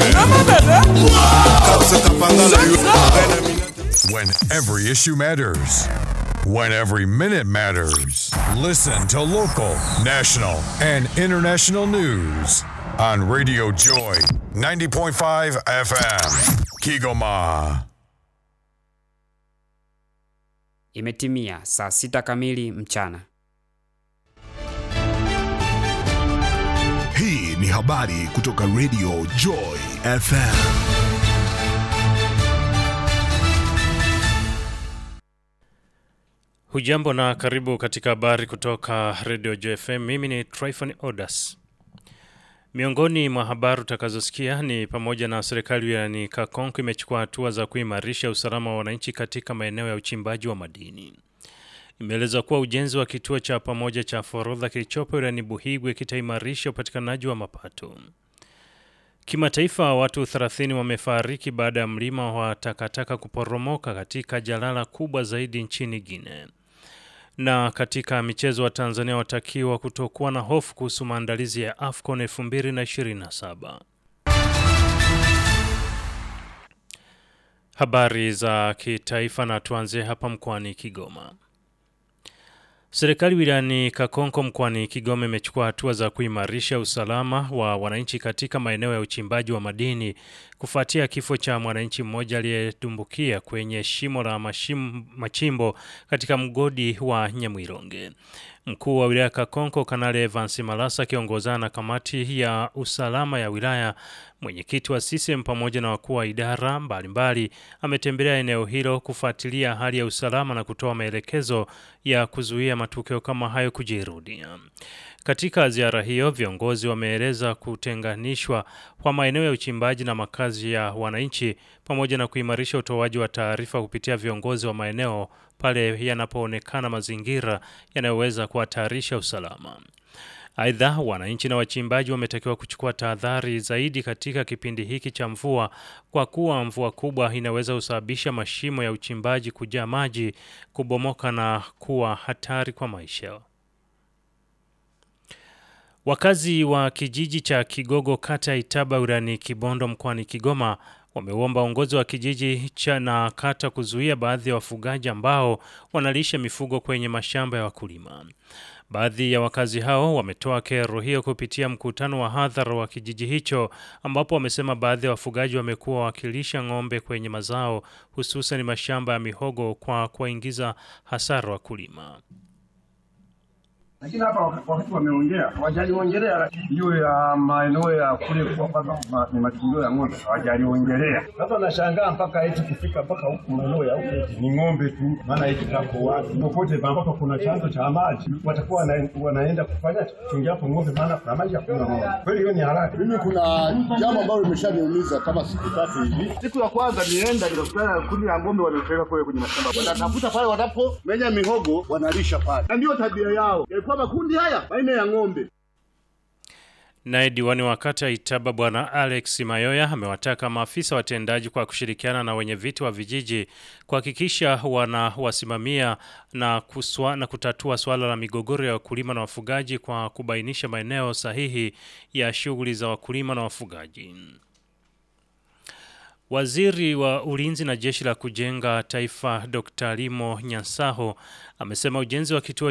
When every issue matters. When every minute matters. Listen to local, national, and international news on Radio Joy 90.5 FM. Kigoma. Imetimia saa sita kamili mchana. Hii ni habari kutoka Radio Joy FM. Hujambo na karibu katika habari kutoka Radio JFM. Mimi ni Tryphon Odas. Miongoni mwa habari utakazosikia ni pamoja na serikali wilayani Kakonko imechukua hatua za kuimarisha usalama wa wananchi katika maeneo ya uchimbaji wa madini. Imeeleza kuwa ujenzi wa kituo cha pamoja cha forodha kilichopo wilayani Buhigwe kitaimarisha upatikanaji wa mapato. Kimataifa, watu 30 wamefariki baada ya mlima wa takataka kuporomoka katika jalala kubwa zaidi nchini Guinea. Na katika michezo wa Tanzania watakiwa kutokuwa na hofu kuhusu maandalizi ya AFCON 2027. Habari za kitaifa na tuanzie hapa mkoani Kigoma. Serikali wilayani Kakonko mkoani Kigoma imechukua hatua za kuimarisha usalama wa wananchi katika maeneo ya uchimbaji wa madini kufuatia kifo cha mwananchi mmoja aliyedumbukia kwenye shimo la mashim, machimbo katika mgodi wa Nyamwironge. Mkuu wa wilaya Kakonko Kanali Evans Malasa akiongozana na kamati ya usalama ya wilaya, mwenyekiti wa CCM pamoja na wakuu wa idara mbalimbali ametembelea eneo hilo kufuatilia hali ya usalama na kutoa maelekezo ya kuzuia matukio kama hayo kujirudia. Katika ziara hiyo, viongozi wameeleza kutenganishwa kwa maeneo ya uchimbaji na makazi ya wananchi pamoja na kuimarisha utoaji wa taarifa kupitia viongozi wa maeneo pale yanapoonekana mazingira yanayoweza kuhatarisha usalama. Aidha, wananchi na wachimbaji wametakiwa kuchukua tahadhari zaidi katika kipindi hiki cha mvua kwa kuwa mvua kubwa inaweza kusababisha mashimo ya uchimbaji kujaa maji, kubomoka na kuwa hatari kwa maisha. Wakazi wa kijiji cha Kigogo kata ya Itaba wilayani Kibondo mkoani Kigoma wameuomba uongozi wa kijiji cha na kata kuzuia baadhi ya wafugaji ambao wanalisha mifugo kwenye mashamba ya wakulima. Baadhi ya wakazi hao wametoa kero hiyo kupitia mkutano wa hadhara wa kijiji hicho ambapo wamesema baadhi ya wafugaji wamekuwa wakilisha ng'ombe kwenye mazao hususan mashamba ya mihogo kwa kuwaingiza hasara wakulima. lakini hapa wakati wameongea hawajaliongelea hiyo ya maeneo ya kule kwa kwamba ma- ni matundio ya ng'ombe hawajaliongelea. Sasa nashangaa mpaka eti kufika mpaka huku maeneo ya huku eti ni ng'ombe tu, maana eti kako wapi popote ambapo kuna chanzo cha maji watakuwa wana, wanaenda kufanya kuchungia hapo ng'ombe, maana kuna maji hakuna ng'ombe. Kweli hiyo ni haraka. Mimi kuna jambo ambalo limeshaniumiza kama siku tatu hivi. Siku ya kwanza nienda nikakutana na kundi la ng'ombe waliopeleka kule kwenye mashamba, wanatafuta pale wanapomenya mihogo wanalisha pale, na ndiyo tabia yao. Yalikuwa makundi haya aina ya ng'ombe. Naye diwani wa kata ya Itaba Bwana Alex Mayoya amewataka maafisa watendaji kwa kushirikiana na wenye viti wa vijiji kuhakikisha wanawasimamia na, kuswa, na kutatua swala la migogoro ya wakulima na wafugaji kwa kubainisha maeneo sahihi ya shughuli za wakulima na wafugaji. Waziri wa Ulinzi na Jeshi la Kujenga Taifa Dr. Limo Nyansaho amesema ujenzi wa kituo